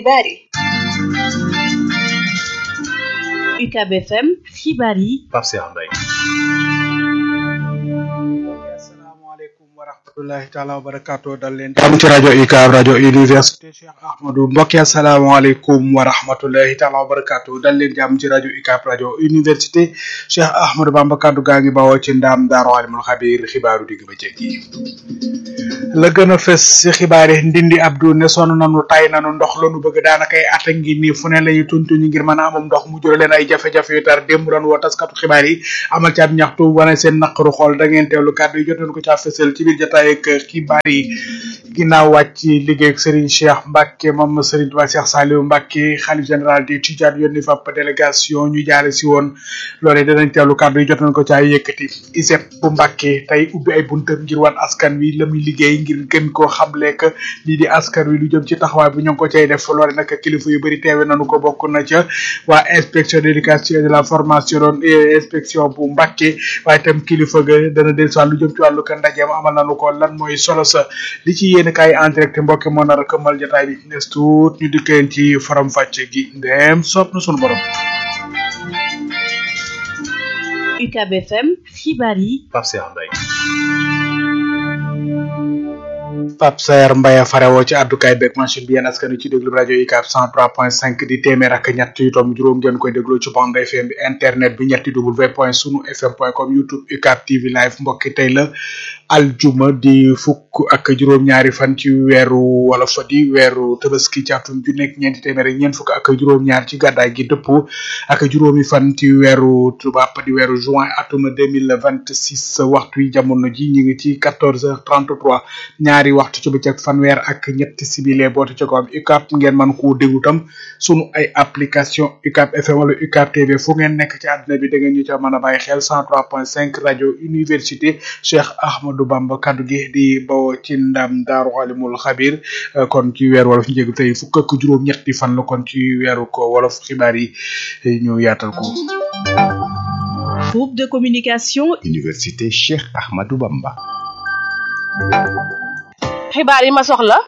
xibaar yi UCAB FM xibaar yi Pape Cheikh Mbaye wa rahmatullahi taala wa barakaatu dal leen jàmm ci rajo UCAB rajo université Cheikh Ahmadou mbokki asalaamaaleykum wa rahmatullahi taala wa barakaatu dal leen jàmm ci rajo UCAB rajo université Cheikh Ahmadou Bamba kaddu gaa ngi bawoo ci ndaam daaru alimul xabiir xibaaru digg ba jéggi la gën a fës ci xibaar yi ndindi Abdou ne sonn nanu tay nanu ndox lanu bëgg daanaka ay at a ngi nii fu ne lañu tuntuñu ngir mën a amum ndox mu jural leen ay jafe-jafe yu tar démb doon woo taskatu xibaar yi amal ci ab ñaxtu wane seen naqaru xool da ngeen teewlu kàddu yi jot nañu ko caa fësal ci biir jotaay ak xibaar yi ginnaaw wàcc liggéey ak Serigne Cheikh Mbacke moom Serigne Touba Cheikh Saliou Mbacke xalif général di Tidiane yónni fa délégation ñu jaare si woon loolee danañ teewlu kàddu yi jot nañ ko caa yëkkati ISEP bu Mbacke tey ubbi ay buntam ngir wan askan wi la muy liggéey ngir gën koo xamle que lii di askan wi lu jëm ci taxawaay bi ñoo ngi ko cay def loole nag kilifa yu bëri teewe nañu ko bokk na ca waa inspection d'éducation et de la formation doon inspection bu Mbacke waaye itam kilifa ga dana del si lu jëm ci wàllu ka ndajeem amal nañu ko lan mooy solo sa li ci yéen kaay en direct mbokk moo nar a këmmal jotaay bi nes tuut ñu dikkeen ci faram fàcce gi ndem sopp na sunu borom UCAB FM xibaar yi Pape Cheikh Mbaye Pape Sayer Mbaye farewoo ci àddukaay beeg machine bi yéen askan wi ci déglu rajo UCAB 103.5 di téeméer ak ñett yu tomb juróom ngeen koy déglu ci bande FM bi internet bi ñetti w point sunu fm point com youtube UCAB TV live mbokki tey la aljuma di fukk ak juróom-ñaari fan ci weeru wala fa di weeru tabaski ci atum ju nekk ñeenti téeméer ak ñeent fukk ak juróom-ñaar ci gàddaay gi dëpp ak juróomi fan ci weeru tubaab di weeru juin atum 2026 waxtu yi jamono ji ñu ngi ci 14h33 ñaari waxtu ci bëccëg fanweer ak ñetti sibile bootu ci ko am UCAB ngeen mën koo déglu tam sunu ay application UCAB FM wala UCAB TV fu ngeen nekk ci àdduna bi da ngeen ñu ca mën a bàyyi xel 103.5 rajo université Cheikh Ahmadou Bamba kaddu gi di bawoo ci ndam daaru alimul xabir kon ci weer wolof ñu jégg tey fukk ak juróom ñetti fan la kon ci weeru ko wolof xibaar yi ñu yaatal ko groupe de communication université Cheikh Ahmadou Bamba xibaar yi ma soxla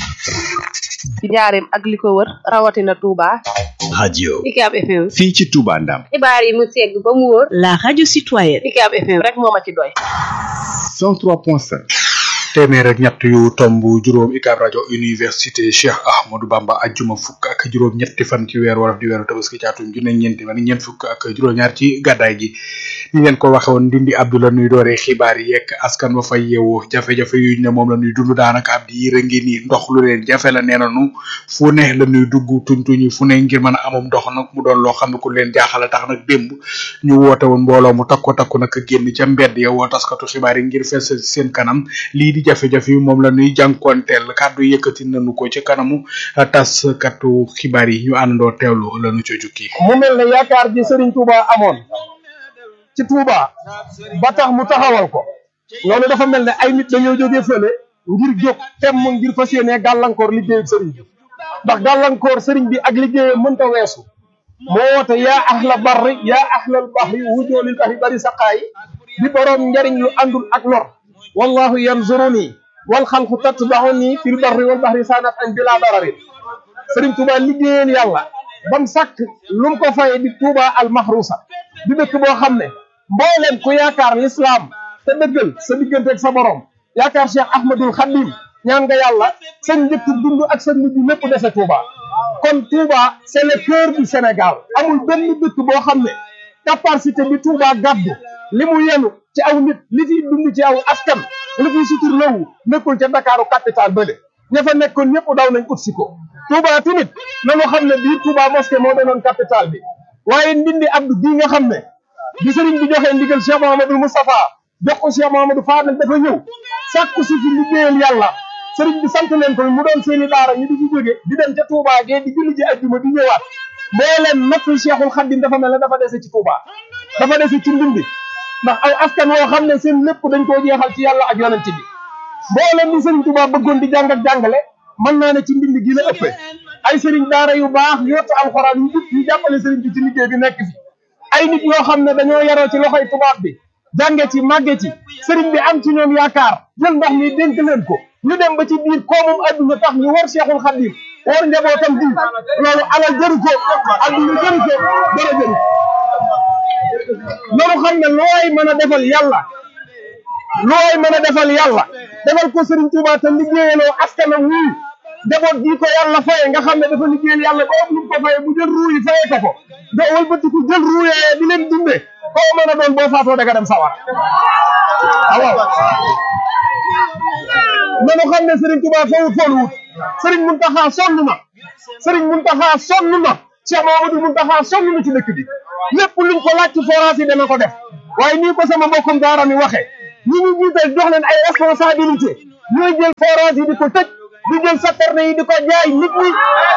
ci njaareem ak li ko wër rawatina Touba radio UCAB FM fii ci Touba Ndam xibaar yi mu segg ba mu wóor la radio citoyenne UCAB FM rek moo ma ci doy 103.5 téeméer ak ñett yu tomb juróom UCAB rajo université Cheikh Ahmadou Bamba ajjuma fukk ak juróom ñetti fan ci weer wolof di weeru tabaski ci atum junne ñeenti fan ñeent fukk ak juróom-ñaar ci gàddaay gi ni leen ko waxe woon ndindi Abdoulaye nuy dooree xibaar yi yekk askan wa fay yeewoo jafe-jafe yu ne moom la ñuy dund daanaka ab di yëra ngi nii ndox lu leen jafe la nee nanu fu ne la ñuy dugg tuñ-tuñi fu ne ngir mën a amum ndox nag mu doon loo xam ne ku leen jaaxala tax nag démb ñu woote woon mbooloo mu takko takku nag génn ca mbedd ya woo taskatu xibaar yi ngir fees seen kanam lii di jafe-jafe yi moom la ñuy jànkoonteel kàddu yëkkati nañu ko ci kanamu taskatu xibaar yi ñu àndandoo teewlu la ñu ca jukki mu mel ne yaakaar ji Serigne Touba amoon ci Touba ba tax mu taxawal ko loolu dafa mel ne ay nit dañoo jógee fële ngir jóg temm ngir fas yéenee gàllankoor liggéeyu Serigne bi ndax gàllankoor Serigne bi ak liggéeyam mënta weesu moo woote yaa ahla barri yaa ahlal bahri wujoolil bahri bari saqaayi di boroom njariñ lu àndul ak lor wallahu yanzuruni wal xalqu tatbaxuni fil barri wal bahri sanat an bila dararin Serigne Touba liggéeyal yàlla bam sàkk lu mu ko faye di Touba al mahrusa di dëkk boo xam ne mbooleem ku yaakaar l'islam te dëggal sa diggante ak sa borom yaakaar Cheikh Ahmadul Khadim ñaan nga yàlla sa njëkk dund ak sa mujj lépp dese Touba kon Touba c'est le cœur du Sénégal amul benn dëkk boo xam ne capacité bi Touba gàddu li mu yenu ci aw nit li fiy dund ci aw askan li fiy sutur lawu nekkul ca Dakaru capital bële ña fa nekkoon ñëpp daw nañ ut si ko Touba tamit nañu xam ne bii Touba mosquée moo doonoon capital bi waaye ndindi abdu bii nga xam ne bi sëriñ bi joxee ndigal Cheikh Mouhamadou Moustapha jox ko Cheikh Mouhamadou Fadel dafa ñëw sàkku si fi liggéeyal yàlla sëriñ bi sant leen ko mu doon seeni daara ñu di ci jóge di dem ca Touba gee di julli ji ajjuma di ñëwaat mbooleem nattu Cheikhul Khadim dafa mel ne dafa dese ci Touba dafa dese ci ndindi ndax aw askan woo xam ne seen lépp dañ koo jeexal ci yàlla ak yonent bi mbooleem ni sëriñ Touba bëggoon di jàng ak jàngale mën naa ne ci ndindi gi la ëppee ay sëriñ daara yu baax yottu alxuraan yu jub yu jàppale sëriñ bi ci liggéey bi nekk fi ay nit yoo xam ne dañoo yaroo ci loxoy tubaab bi jànge ci màgge ci sëriñ bi am ci ñoom yaakaar jël ndox mi dénk leen ko ñu dem ba ci biir koomum adduna tax ñu war Cheikhul Khadim woor njabootam bi loolu alal jëru ko adduna jëru ko dara jëru loolu xam ne lu waay mën a defal yàlla lu waay mën a defal yàlla defal ko Serigne Touba te liggéeyaloo askanam wii njaboot bii ko yàlla faye nga xam ne dafa liggéeyal yàlla ba ëpp lu ko faye bu jël ruu yi faye ko ko nga wëlbatiku jël ruu yee di leen dunde koo mën a doon boo faatoo da nga dem sawar waaw nanu xam ne Serigne Touba fawut foolu wut Serigne Mountakha sonn na Serigne Mountakha sonn na Cheikh Mamadou Mountakha sonn na ci dëkk bi lépp luñ ko laaj ci forage yi dana ko def waaye nii ko sama mbokkum daara mi waxe ñi ñu jiital jox leen ay responsabilité ñooy jël forage yi di ko tëj di jël saterne yi di ko jaay nit ñi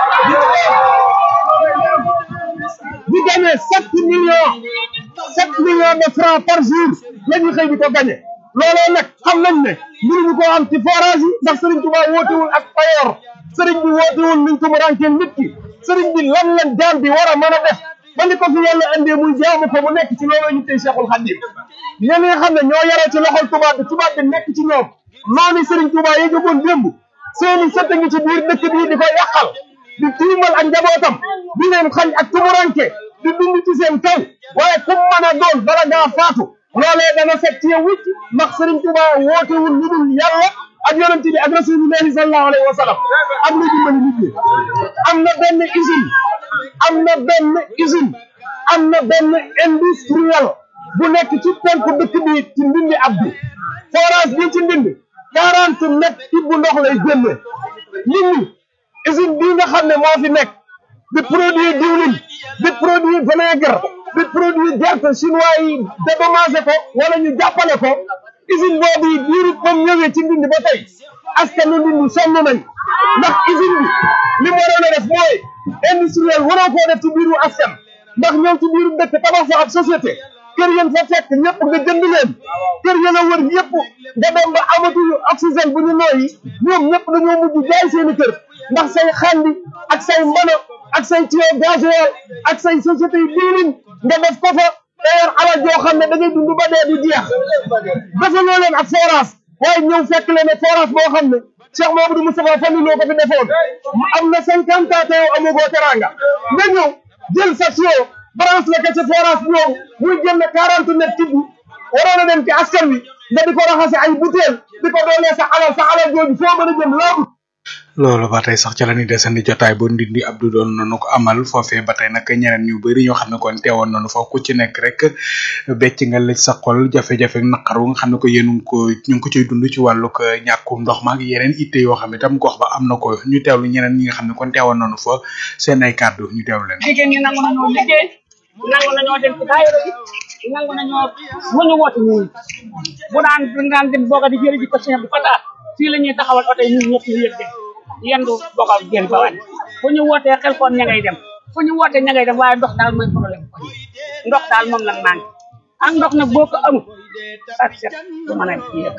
di gagné sept millions sept millions de francs par jour la ñuy xëy di ko gagné looloo nag xam nañ ne mënuñu ko am ci forage yi ndax Serigne Touba wootewul ak payoor Serigne bi wootewul nuñ ko mu rànkeel nit ki Serigne bi lan lan jaam bi war a mën a def ba li ko fi yàlla indee muy jaamu ko mu nekk ci looloo ñu tey Cheikhul Khadim ñenn ñi nga xam ne ñoo yaree ci loxol tubaab bi tubaab bi nekk ci ñoom noonu Serigne Touba yi jógoon démb seeni sët ngi ci biir dëkk bii di ko yàqal di tiimal ak njabootam di leen xañ ak tumuranke di dund ci seen kaw waaye kum mën a doon bala ngaa faatu loolee dana set ci yow wicc ndax Serigne Touba wootewul lu dul yàlla ak yonent bi ak rasulillahi sallallahu alayhi wa sallam am na dimbali nit ñi am na benn usine am na benn usine am na benn industriel bu nekk ci penku dëkk bi ci ndindi abdu forage bi ci ndindi quarante mètres ci bu ndox lay génne nit ñi usine bii nga xam ne moo fi nekk di produit diwlin di produit vinaigre di produit gerte chinois yi dédommagé ko wala ñu jàppale ko usine boobu yi diiru moom ñëwee ci ndindi ba tey askanu ndindi sonn nañ ndax usine bi li mu waroon a def mooy industriel waroo koo def ci biiru askan ndax ñoom ci biiru dëkk tabax fa ab société kër yéen fa fekk ñëpp nga jënd leen kër yéen a wër ñëpp nga dem ba amatuñu oxygène bu ñu nooyi ñoom ñëpp dañoo mujj jaay seeni kër ndax say xandi ak say mbana ak say tuyau gasoil ak say société yi diwlin nga def ko fa te yor alal joo xam ne da ngay dund ba dee du jeex defaloo leen ak forage waaye ñëw fekk leen ne forage boo xam ne Cheikh Mamadou Moustapha Fallou loo ko fi defoon mu am na cinquante ans te yow amagoo teranga nga ñëw jël sa tuyau branche la ko ci forage bi yow muy génn quarante mètres tibb waroon a dem ci askan wi nga di ko raxase ay butéel di ko doolee sa alal sa alal jooju foo mën a jëm laabu loolu ba tey sax ca la ñuy desandi jotaay bu ndindi Abdou doon nañu ko amal foofee ba tey nag ñeneen ñu bëri ñoo xam ne kon teewoon nañu foofu ku ci nekk rek becc nga lëj sa xol jafe-jafe naqar wu nga xam ne ko yéen ko ñu ngi ko ciy dund ci wàllug ñàkkum ndox ma ak yeneen itte yoo xam ne tam gox ba am na ko ñu teewlu ñeneen ñi nga xam ne kon teewoon nañu fa seen ay kàddu ñu teewlu leen. jigéen ñi nangu nañoo liggéey nangu nañoo dem ci daayira bi nangu nañoo bu ñu woote ñun bu daan bu daan dem booga di jëri ji ko Cheikh bi Fata fii la ñuy taxawal oto yi ñun ñëpp ñu yëg de yendu bokal jël ba wàññi fu ñu wootee xel koon ña ngay dem fu ñu wootee ña ngay dem waaye ndox daal mooy problème ko ndox daal moom lan manqué ak ndox nag boo ko amul ak set du mën a yëg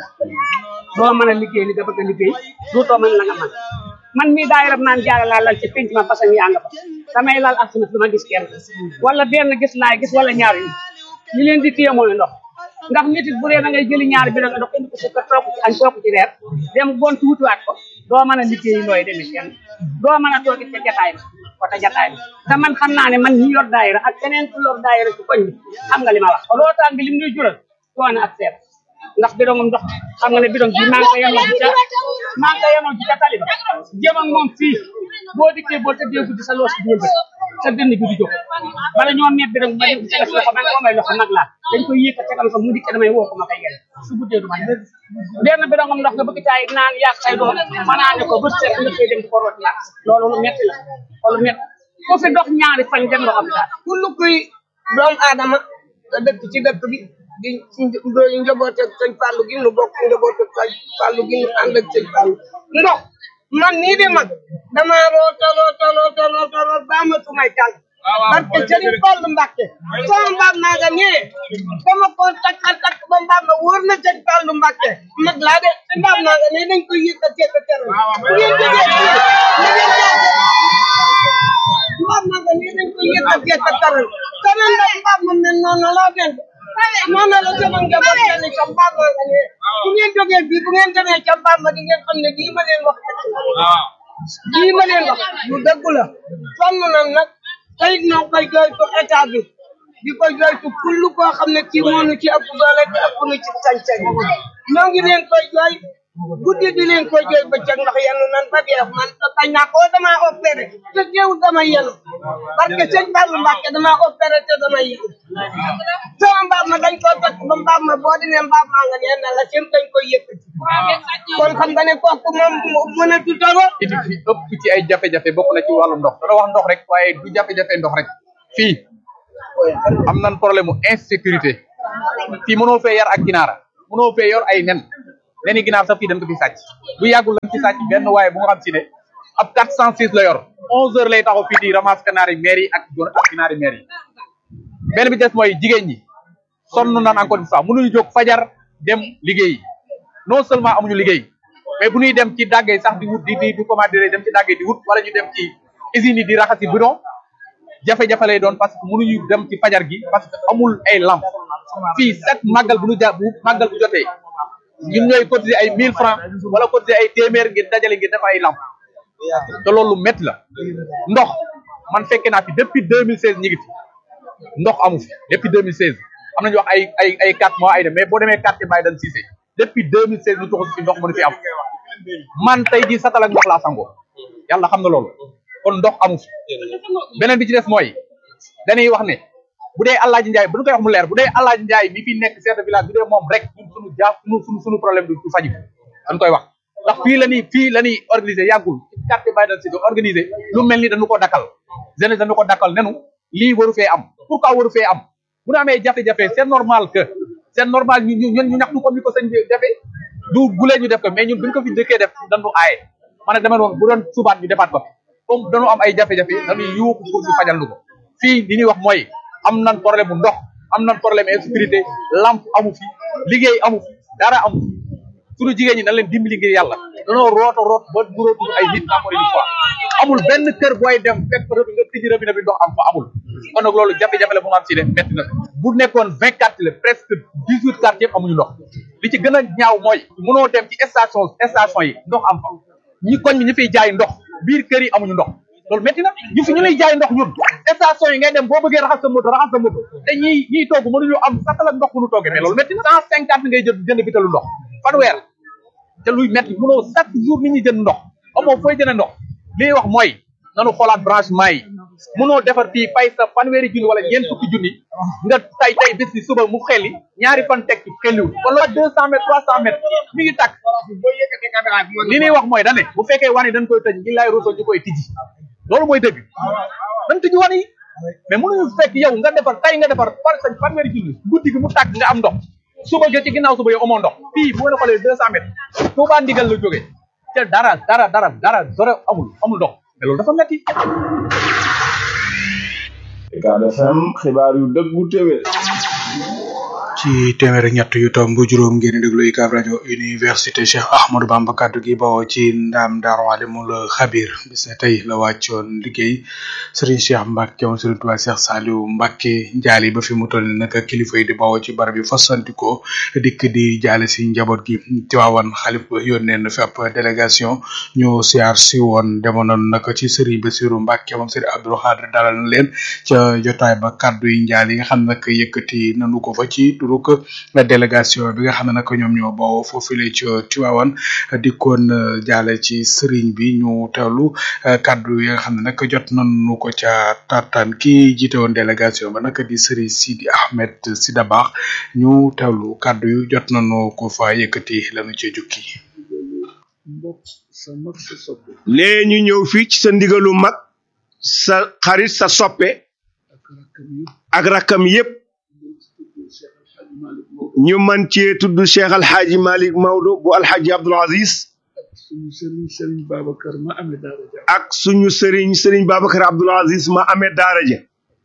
doo mën a liggéey li nga bëgg a liggéey dootoo mën la nga mën man mii daay rab naan jaara laa lal ci penc ma façon yaa nga fa damay lal ak sunaf dama gis kenn wala benn gis laay gis wala ñaar yi li leen di téye mooy ndox ndax nit it bu dee da ngay jëli ñaari bi nga ndox indi ko sa kër toog ci añ toog ci reer dem gont wutuwaat ko doo mën a liggéey looy demee kenn doo mën a toog ca jataay ba wata jataay ba te man xam naa ne man ñi yor daayira ak keneen ku yor daayira ci koñ bi xam nga li ma wax loo tàng bi lim ñuy jural doone ak seet ndax bidongum ndox xam nga ne bidong bi maa ngi ko yenoo ci ca maa ngi ko yenoo ci ca tali ba jëm ak moom fii boo dikkee boo tëddee guddi sa loos bi ba sa dënn bi di jóg bala ñoo meeb bidong ma dem ci def loxo man koo may loxo nag laa dañ koy yëkkat tegal ko mu dikkee damay woo ko ma koy yel su guddee du ma dem benn bidongum ndox nga bëgg caay naan yaag say doom manaane ko bët seet nga koy dem di ko root naan loolu lu metti la loolu metti ku fi dox ñaari fan dem nga xam daal kullu kuy doomu aadama dëkk ci dëkk bi di di njaboot ak sëñ Fallou gi nu bokk njaboot ak sëñ Fallou gi nu ànd ak sëñ Fallou ndox man nii di mag dama roota roota roota roota root ba amatuma tànk parce que Serigne Fallou Mbacke sama mbaam naa nga nee dama ko takkal takk ba mbaam ma wóor na sëñ Fallou Mbacke mag laa de te mbaam naa nga nee dañ koy yëkkatee ko teral bu ngeen jógee fii na ngeen jaase mbaam naa nga nee dañ koy yëkkatee ko teral teral la mbaam ma mel noonu laa den noonu la sama njaboot mel ni ca mbaam maa nga nee bu ngeen jógee fii bu ngeen demee ca mbaam ma di ngeen xam ne lii ma leen wax dëgg la lii ma leen wax lu dëgg la sonn nan nag tey ñoo ngi koy jooytu état bi di ko jooytu kull koo xam ne kii moo nu ci ëpp doole te ëpp nu ci sañ-sañ ñoo ngi leen koy jooy guddi di leen koy jooy bëccëg ndax yenu nan ba dee man bañ naa ko dama opéré te teewul dama yenu parce que sëñ Fallou Mbacke dama opéré te dama yenu sama mbaam ma dañ koo takk ba mbaam ma boo demee mbaam maa nga nee na la seen dañ koy yëkkati kon xam nga ne kooku moom mën a tutalo iti fi ëpp ci ay jafe-jafe bokk na ci wàllu ndox dana wax ndox rek waaye du jafe-jafe ndox rek fii am nan problème mu insécurité fii mënoo fee yar ak ginaara mënoo fee yor ay nen neni ginaar sax fii dañ ko fi sàcc du yàggul lañ ci sàcc benn waaye bu nga xam si ne ab 406 la yor 11 heures lay taxaw fii di ramasse kanaari maire yi ak gon ak ginaari maire yi benn bi des mooy jigéen ñi sonn nan encore une fois mënuñu jóg fajar dem liggéey non seulement amuñu liggéey mais bu ñuy dem ci dàggee sax di wut di di di comment dire dem ci dàggee di wut wala ñu dem ci usines yi di raxasi bidon jafe-jafe lay doon parce que mënuñu dem ci fajar gi parce que amul ay lamp fii chaque màggal bu ñu ja bu màggal bu jotee ñun ñooy cotiser ay 1000 francs wala cotiser ay téeméer ngir dajale ngir def ay lamp te loolu métti la ndox man fekke naa fi depuis 2016 ñi ngi fi ndox amu fi depuis 2016 am nañu wax ay ay ay 4 mois ay dem mais boo demee quartier Baye Dan Cissé depuis 2016 ñu tuxu fi ndox mënu fi am man tey jii satal ak ndox laa sangoo yàlla xam na loolu kon ndox amu fi beneen bi ci des mooy dañuy wax ne bu dee Alaaji Njaay bu ñu koy wax mu leer bu dee Alaaji Njaay mi fi nekk chef de village bu dee moom rek ñun suñu jaa suñu suñu suñu problème du faju dañ koy wax ndax fii la ñuy fii la ñuy organiser yàggul ci quartier Baye Dan Cissé organiser lu mel ni dañu ko dakkal jeunesse dañu ko dakkal nenu lii waru fee am pourquoi waru fee am bu ñu amee jafe-jafe c'est normal que c'est normal ñu ñu ñun ñu ñaxtu comme ni ko sëñ bi defee du gulee ñu def ko mais ñun buñ ko fi dëkkee def dañu aaye man nag dama wax bu doon subaat ñu defaat ko comme dañu am ay jafe-jafe dañuy yuuxu pour ñu fajal lu ko fii li ñuy wax mooy am nan problème bu ndox am nan problème insécurité lampe amu fi liggéey amu fi dara amu fi suñu jigéen ñi nañ leen dimbali ngir yàlla danoo roota root ba durootul ay nit encore une fois amul benn kër booy dem fekk rëbi nga tijji rëbi na bi ndox am fa amul kon nag loolu jafe-jafe la bu nga am si de métti na bu nekkoon vingt quartiers la presque dix huit quartiers amuñu ndox li ci gën a ñaaw mooy mënoo dem ci station station yi ndox am fa ñi koñ bi ñu fiy jaay ndox biir kër yi amuñu ndox loolu métti na ñu fi ñu lay jaay ndox ñun station yi ngay dem boo bëggee raxas sa moto raxas sa moto te ñiy ñiy togg mënuñu am satal ak ndox mënu toggee mais loolu métti na cent cinquante ngay jël jënd bitalu ndox fanweer te luy métti mënoo chaque jour nit ñi jënd ndox amoo fooy jënd ndox li ñuy wax mooy nanu xoolaat branchement yi mënoo defar fii fay sa fanweeri junni wala ñeent fukki junni nga tay tay bés bi suba mu xeli ñaari fan teg ci xeliwul kon loolu deux cent mètres trois cent mètres mi ngi tàkk li ñuy wax mooy dane bu fekkee wane dañ koy tëj ngi lay roso ñu koy tijji loolu mooy dëgg dañ tijji wane yi mais mënuñu fekk yow nga defar tay nga defar par sa fanweeri junni guddi gi mu tàkk nga am ndox suba ga ci ginnaaw suba yow amoo ndox fii bu ngeen xoolee deux cent mètres Tuubaa ndigal la jógee te dara dara dara dara dara amul amul ndox mais loolu dafa metti Ucab FM xibaar yu dëggu téwé ci téeméer ak ñett yu tomb juróom ngeen di déglu UCAB rajo université Cheikh Ahmadou Bamba kaddu gi bawoo ci ndaam Daaru Alimul Xabir bis ne tey la wàccoon liggéey Serigne Cheikh Mbacke moom Serigne Touba Cheikh Saliou Mbacke njaali ba fi mu toll nii nag kilifa yi di bawoo ci barab yi fasantikoo dikk di jaale si njaboot gi Tiwaawan xalif ba yónnee na fi ab délégation ñu siyaar si woon demoon nañu nag ci Serigne Bassirou Mbacke moom Serigne Abdou Khadre dalal na leen ca jotaay ba kaddu yi njaal yi nga xam ne nag yëkkati nanu ko fa ci turu ko délégation bi nga xam ne nag ñoom ñoo bawoo foofule ci Tiwaawan dikkoon jaale ci sëriñ bi ñu teewlu kaddu yi nga xam ne nag jot nañu ko ca tartaan ki jiite woon délégation ba nag di sëriñ Sidi Ahmed Sida Baax ñu teewlu kaddu yu jot nañu ko fa yëkkati lañu ci jukki nee ñu ñëw fii ci sa ndigalu mag sa xarit sa soppe ak rakkam yépp ñu man cee tudd Cheikh Alxaaji Malik Maodo bu Alxaaji Abdul Aziz suñu sëriñ sëriñ Babacar ma amee daara ja ak suñu sëriñ sëriñ Babacar Abdul Aziz ma amee daara ja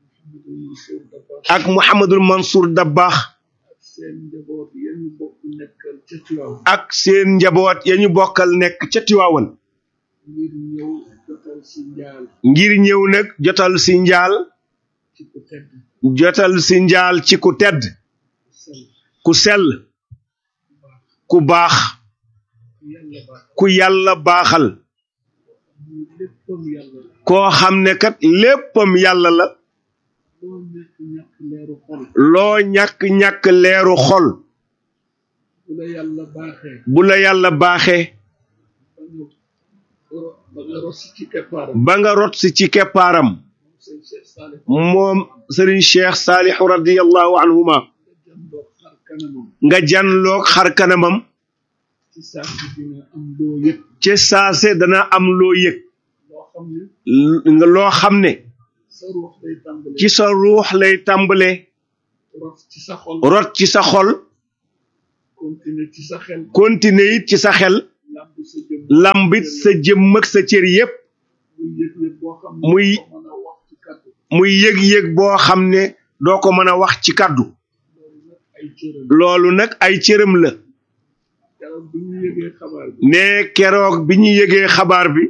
ak Mouhamadul Mansour Dabbaax seen njaboot yéen bokk nekkal ca Tiwaawan ak seen njaboot ya ñu bokkal nekk ca Tiwaawan ngir ñëw jotal si njaal ngir ñëw nag jotal si njaal ci ku tedd jotal si njaal ci ku tedd ku sell ku baax yàlla baax ku yàlla baaxal ñu léppam yàlla la koo xam ne kat léppam yàlla la loo ñàkk ñàkk leeru xol loo ñàkk-ñàkk leeru xol bu la yàlla baaxee bu la yàlla baaxee ba nga ba nga ros ci keppaaram ba nga rot si ci keppaaram sëñ Cheikh Salih moom sëriñ cheikh saalixu radiallahu anhuma jandoo xar kanamam nga janloog xar kanamam ci saa si dina am loo yëg ci saase dana am loo yëg loo xam ne nga loo xam ne sa ruux day tàmbale ci sa ruux lay tàmbale ros ci sa xol rot ci sa xol continuer ci sa xel continuer it ci sa xel lamb sa jëm lambit sa jëmm ak sa cër yépp muy yëg-yëg boo xam ne muy ko mën a wax ci kàddu muy yëg-yëg boo xam ne doo ko mën a wax ci kàddu loolu nag ay cëram loolu nag ay cëram la keroog bi ñu yëgee xabaar bi ne keroog bi ñu yëgee xabaar bi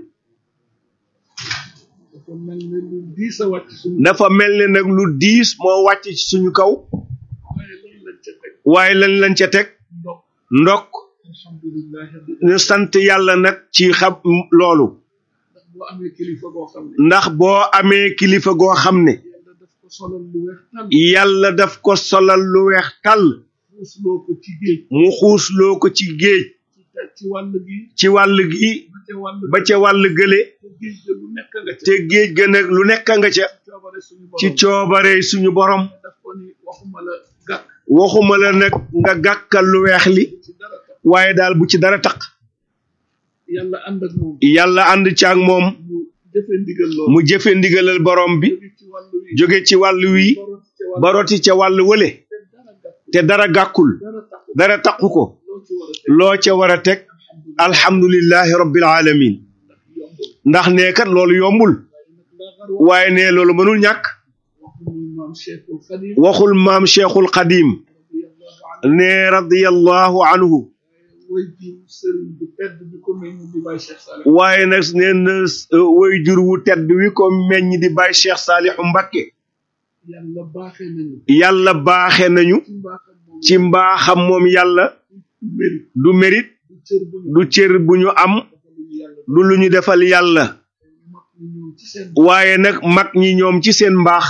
dafa mel ne lu diis a wàcc suñu dafa mel ne nag lu diis moo wàcc ci suñu kaw waaye loolu lañ ca teg waaye lañ lañ ca teg ndox ndok alhamdulilah ñu sant yàlla nag ci xam loolu ndax boo amee kilifa boo xam ne ndax boo amee kilifa goo xam ne yàlla daf ko solal lu weex tàll yàlla daf ko solal lu weex tàll xuusloo ko ci géej mu xuusloo ko ci géej ci ci wàll gi ci wàll gi ba ca wàll ba ca wàll gële te géej ga lu nekk nga ca te géej ga nag lu nekk nga ca coobare suñu ci borom coobare suñu borom daf ko ni waxuma la gàkk waxuma la nag nga gàkkal lu weex li ci dara tax waaye daal bu ci dara taq yàlla ànd ak moom yàlla ànd ci ak moom mu jëfe ndigal loolu mu jëfe ndigalal borom bi jóge ci wàll wi jóge ci wàll wi ba rot ci ba roti ca wàll wàll wële te dara gàkk te dara gàkkul dara tax dara taqu ko loo ci war a teg loo ca war a teg alhamdulillahi rabbil alamin yombul ndax nee kat loolu yombul laa xar waaye ne loolu mënul ñàkk waxu muy maam Cheikhul Khadim waxul maam cheikhul qadim radiyallahu anhu ne radiyallahu anhu way ji sëriñ bu tedd bi ko mel ni di Baye Cheikh Salih waaye nag nee na way jur wu tedd wi ko meññ di bàyyi cheikh saalihu mbakke yàlla baaxee nañu yàlla baaxe nañu ci mbaaxam moom ci mbaaxam moom yàlla du mérite du mérite du cër bu ñu du cër bu ñu am defaluñu yàlla du lu ñu defal yàlla mag ñi ñoom ci seen waaye nag mag ñi ñoom ci seen mbaax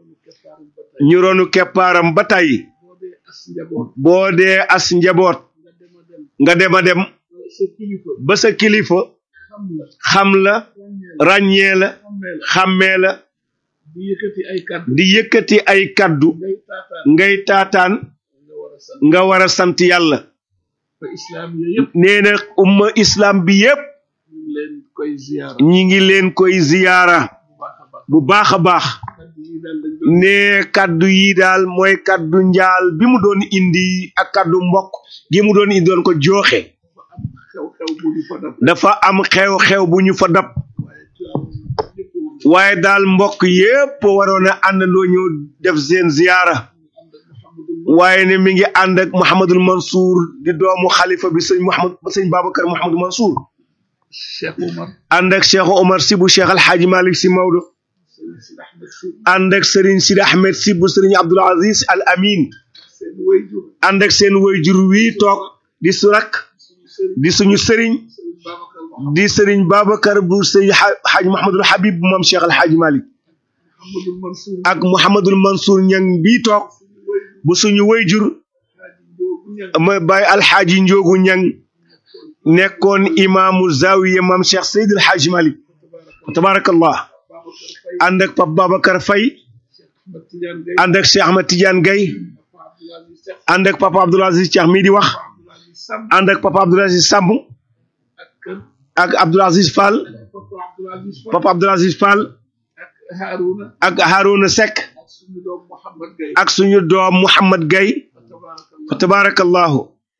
ñu ronu keppaaram ba tey ñu ronu keppaaram ba tey boo dee as njaboot boo dee as njaboot nga dem a dem nga dem a dem sa kilifa ba sa kilifa xam la xam la ràññee la xammee la xàmmee la di yëkkati ay kàddu di yëkkati ay kaddu ngay taataan ngay taataan nga war a sant nga war a sant yàlla ba islam yooyu yëpp nee na umma islam bi yépp ñu ngi leen koy ziyaara ñi ngi leen koy ziyaara bu baax a baax bu baax a baax kàddu yi daal dañ doon ne kaddu yi daal mooy kaddu njaal bi mu doon indi ak kaddu mbokk gi mu doon indi doon ko jooxe xew-xew bu ñu fa dab dafa am xew-xew bu ñu fa dab waaye turam ñëpp woon waaye daal mbokk yépp waroon a àndandoo ñëw def seen ziyaara ànd ak Mouhamadul waaye ne mi ngi ànd ak Mouhamadul Mansour di doomu xalifa bi sëñ Mouhamad sëñ Babacar Mouhamadul Mansour Cheikh Oumar ànd ak Cheikh Omar si bu Cheikh Alxaaji Malik si Maodo Serigne Sidi Ahmed Sy ànd ak Serigne Sidi Ahmed si bu Serigne Abdul Aziz Al Amin seen wayjur ànd ak seen wayjur wii toog di su rakk suñu Serigne di suñu Serigne Serigne Babacar Mouhamadul di Serigne Babacar bu sëñ Xaaj Mouhamadul Habib bu moom Cheikh Alxaaji Malik Mansour ak Mouhamadul Mansour ñang bii toog bu suñu wayjur Hadji Ndiogu Niang ma bàyyi alxaaji Njoogu ñang nekkoon imaamu zawiya maam Cheikh Seydil Xaaji Malik tabarakallah Babacar Faye ànd ak Pape Babacar Faye Ahmed Tidiane Gaye ànd ak Cheikh Ahmad Tidiane Gaye Papa Abdoul Aziz Seck ànd ak Papa Abdoul Aziz Cheikh mii di wax Abdoul Aziz Samb ànd ak Papa Abdoul Aziz Samb ak kër ak Abdoul Aziz Fall Papa Abdoul Aziz Fall Papa Abdoul Aziz Fall ak Harouna ak Harouna Seck ak suñu doom Mouhamad Gaye ak suñu doom Mouhamad Gaye fa tabarakallahu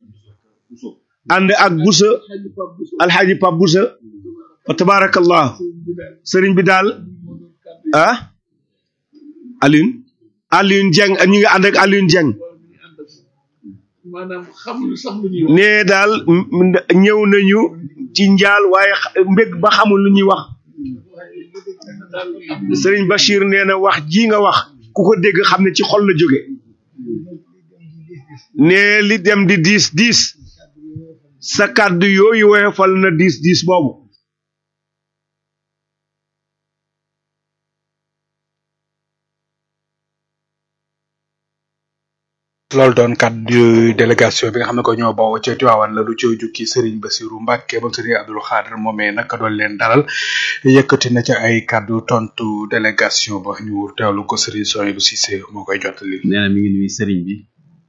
ànd ak Busa Hadji Pape Bousso alxaaji Pape Busa fa tabarakallahu sëriñ bi daal ah Alioune Alioune Dieng ñu ngi ànd ak Alioune Dieng maanaam xamuñu sax lu ñuy wax nee daal m- m- ñëw nañu ci njaal waaye xa- mbég ba xamul lu ñuy wax daal am sëriñ Bachir nee na wax ji nga wax ku ko dégg xam ne ci xol la jóge nee li dem di diis diis sa kàddu yooyu woyofal na diis diis boobu loolu doon kàddu délégation bi nga xam ne ko ñoo bawoo ca Tiwaawan la du ci jukki Serigne Bassirou Mbacke moom Serigne Abdoul Khadr moomee naka doon leen dalal yëkkati na ca ay kàddu tontu délégation ba ñu teewlu ko Serigne Soye bu Cissé moo koy jottali. nee na mi ngi nuyu Serigne bi.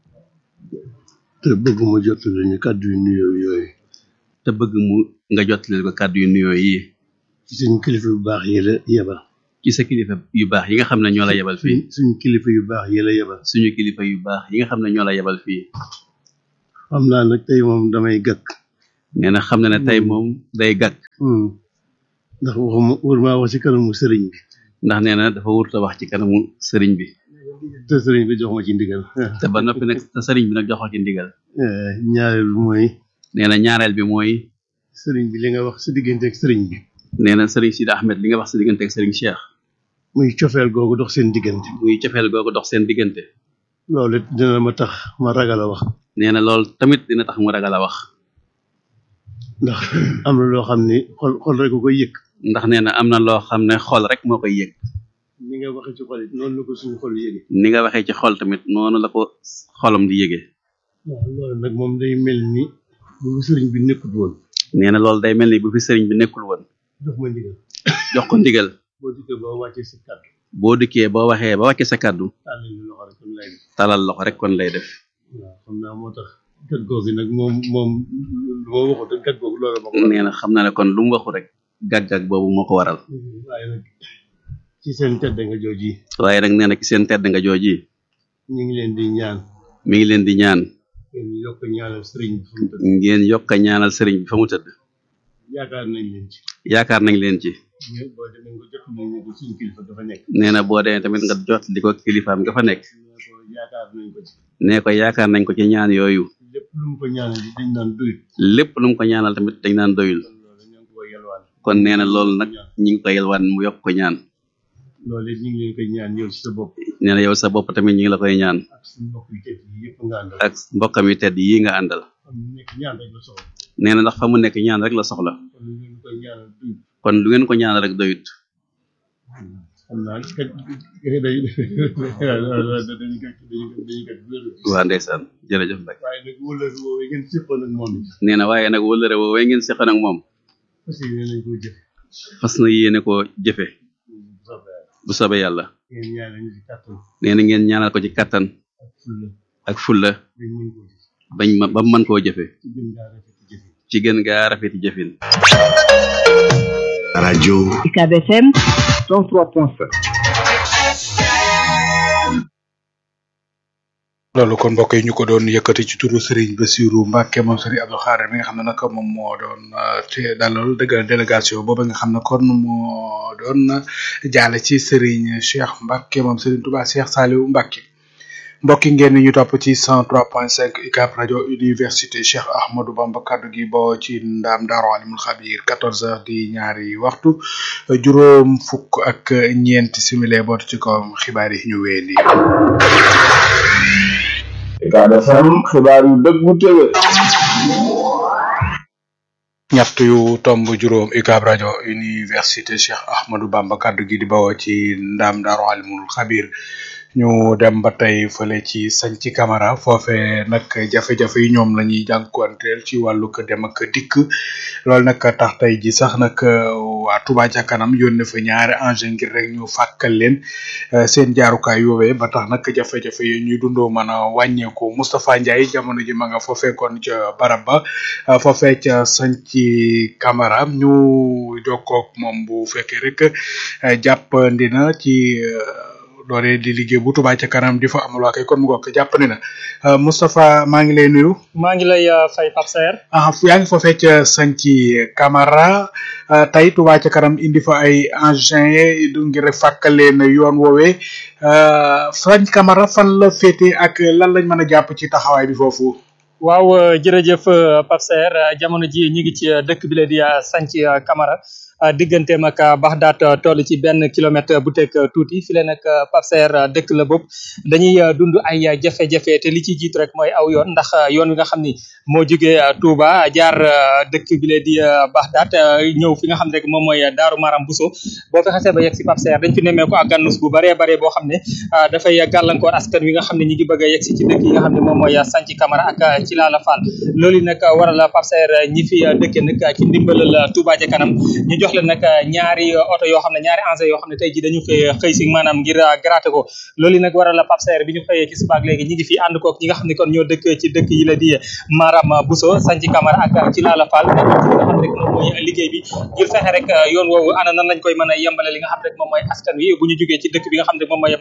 te bëgg mu jottali ñu kàddu yu nuyoo yooyu. te bëgg mu nga jottali ko kàddu yu nuyoo yi. ci suñu kilifa yu baax yi la yebal. ci sa kilifa yu baax yi nga xam ne ñoo la yebal fii. suñu kilifa yu baax yi la yebal. suñu kilifa yu baax yi nga xam ne ñoo la yebal fii. xam naa nag tey moom damay gàkk. nee na xam na ne tey moom day gàkk. ndax waxuma wër maa wax ci kanamu sëriñ bi. ndax nee na dafa wurta wax ci kanamu sëriñ bi. te sëriñ bi jox ma ci ndigal. te ba noppi nag te sëriñ bi nag jox ko ci ndigal. ñaareel bi mooy. nee na ñaareel bi mooy. sëriñ bi li nga wax sa diggante ak sëriñ bi. nee na sëriñ Sidi Ahmed li nga wax sa diggante ak sëriñ Cheikh. muy cofeel googu dox seen diggante. muy cofeel googu dox seen diggante. loolu it dina ma tax ma ragal a wax. nee na loolu tamit dina tax mu ragal a wax. ndax am na loo xam ni xol xol rek ko koy yëg. ndax nee na am na loo xam ne xol rek moo koy yëg. ni nga waxee ci xol it noonu la ko suñu xol yëgee. ni nga waxee ci xol tamit noonu la ko xolam di yëgee. waaw loolu nag moom day mel ni bu fi sëriñ bi nekkul woon. nee na loolu day mel ni bu fi sëriñ bi nekkul woon. jox ma ndigal. jox ko ndigal. boo dikkee boo wàccee sa kàddu. boo dikkee boo waxee ba wàccee sa kàddu. talal talal loxo rek kon lay def. loxo rek kon lay def. waaw xam naa moo tax gat googu nag moom moom lu ma waxut ak gat googu loolu ma ko nee na xam naa ne kon lu mu waxu rek gàggag boobu moo ko waral. waaye nag ci seen tedd nga jooji. waaye nag nee na ci seen tedd nga jooji. ñu ngi leen di ñaan. mi ngi leen di ñaan. ngeen yokk ñaanal sëriñ bi fa mu tëdd. ngeen yokk a ñaanal sëriñ bi fa mu tëdd. yaakaar nañ leen ci. yaakaar nañ leen ci. mais boo demee nga jot nañ ko suñu kilifa dafa nekk. nee na boo demee tamit nga jot di ko kilifaam nga fa nekk. yaakaar nañ ko ci. nee ko yaakaar nañ ko ci ñaan yooyu. lépp lu mu ko ñaanal dañ naan doyul. lépp lu mu ko ñaanal tamit dañ naan doyul. kon nee na loolu nag ñi ngi ko yelwaan mu yokk ko ñaan. loolu it ñu ngi leen koy ñaan yow ci sa bopp. nee na yow sa bopp tamit ñi ngi la koy ñaan. ak suñu mbokk yu tedd yi yëpp nga àndal. ak mbokkam yi tedd yi nga àndal. xam mu nekk ñaan rek la soxla. nee na ndax fa mu nekk ñaan rek la soxla. kon lu ngeen koy ñaanal doyul. kon lu ngeen ko ñaanal rek doyut. xam naa kat day dañuy kat dañuy kat waa ndeysaan jërëjëf Mbacke. waaye nag wóolal woowee ngeen séqoon ak moom it. nee na waaye nag wëllëre woowee ngeen seqoon ak moom. parce que yéen lañ ko jëf. fas na yéene koo jëfe bu soobee yàlla. ngeen ñaanal ñu ci kàttan. nee na ngeen ñaanal ko ci kattan. ak fulla. ak fulla. bañ mën koo jëf. bañ ma ba mu mën koo jëfe ci gën gaa rafet ci gën gaa rafeti jëf. jëfin. radio UCAB FM 103.5 loolu kon mbokk yi ñu ko doon yëkkati ci turu Serigne Bassirou Mbacke moom Serigne Abdou Khadr mi nga xam ne nag moom moo doon te dalal dëggal délégation boobu nga xam ne kon moo doon jaale ci Serigne Cheikh Mbacke moom Serigne Touba Cheikh Saliou Mbacke mbokki ngeen ñu topp ci 103.5 UCAB rajo université Cheikh Ahmadou Bamba kaddu gi boo ci ndaam Daaru Alimul Xabir 14 heures di ñaari waxtu juróom fukk ak ñeenti simile bootu ci kawam xibaar yi ñu wéyandi. UCAB FM xibaar yu dëggu tëwe ñett yu tomb juróom UCAB rajo université Cheikh Ahmadou Bamba kaddu gi di bawoo ci ndaam Daaru Alimul Xabir ñu dem ba tey fële ci sañ ci camara foofe nag jafe-jafe yi ñoom la ñuy jànkuwanteel ci wàllu ko dem ak dikk loolu nag tax tey ji sax nag waa Touba ca kanam yónnee fa ñaari engin ngir rek ñu fàkkal leen seen jaarukaay yoowee ba tax nag jafe-jafe yi ñuy dundoo mën a wàññeeku Moustapha Ndiaye jamono ji ma nga foofee kon ca barab ba foofee ca sañ ci camara ñu jokkoog moom bu fekkee rek jàppandi na ci doole di liggéey bu Touba ca kanam di fa amal waa kay kon mu ngokk jàpp ne na Moustapha maa ngi lay nuyu. maa ngi lay fay Pape Saer. ah yaa ngi foofee ca Santhi Camara tey Touba ca kanam indi fa ay engins du ngir rek fàkkale na yoon woowee Santhi Camara fan la féete ak lan lañ mën a jàpp ci taxawaay bi foofu. waaw jërëjëf Pape Saer jamono ji ñu ngi ci dëkk bi la di Santhi Camara digganteem ak Baxdaat toll ci benn kilomètre bu teg tuuti fi leen nag Pape Serre dëkk la bopp dañuy dund ay jafe-jafe te li ci jiitu rek mooy aw yoon ndax yoon wi nga xam ni moo jugee Touba jaar dëkk bi lee di Baxdaat ñëw fi nga xam ne rek moom mooy Daaru Maram Bousso boo fi xasee ba yegg si Pape Serre dañ fi nemmeeku ak gànnus bu baree bare boo xam ne dafay gàllankoor askan wi nga xam ne ñi ngi bëgg a yegg si ci dëkk yi nga xam ne moom mooy Sanci Camara ak ci Laala Fall loolu nag waral Pape Serre ñi fi dëkke nag ci ndimbalal Touba ca kanam ñu jox leen nag ñaari oto yoo xam ne ñaari engins yoo xam ne tey ji dañu fay xëy si maanaam ngir gratter ko loolu nag waral Pape Serre bi ñu xëyee ci subaak léegi ñi ngi fi ànd kook ñi nga xam ne kon ñoo dëkk ci dëkk yi la di Maram Bousso Sanci Camara ak ci Laala Fall nekk ci li nga xam ne rek moom mooy liggéey bi ngir fexe rek yoon woowu ana nan lañ koy mën a yembale li nga xam ne rek moom mooy askan wi bu ñu jógee ci dëkk bi nga xam ne moom mooy